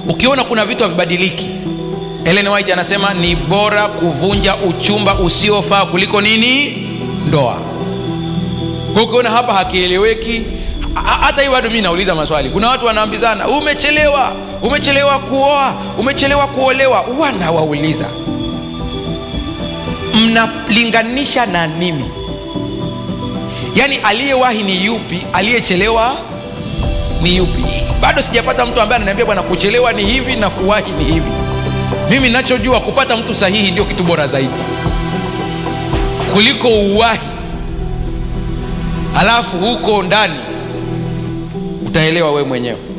ukiona kuna vitu havibadiliki Ellen White anasema ni bora kuvunja uchumba usiofaa kuliko nini ndoa kwa ukiona hapa hakieleweki hata hii bado mi nauliza maswali kuna watu wanaambizana umechelewa umechelewa kuoa umechelewa kuolewa wanawauliza mnalinganisha na nini yaani aliyewahi ni yupi aliyechelewa ni yupi bado sijapata mtu ambaye ananiambia bwana kuchelewa ni hivi na kuwahi ni hivi mimi nachojua kupata mtu sahihi ndio kitu bora zaidi kuliko uwahi alafu huko ndani utaelewa wewe mwenyewe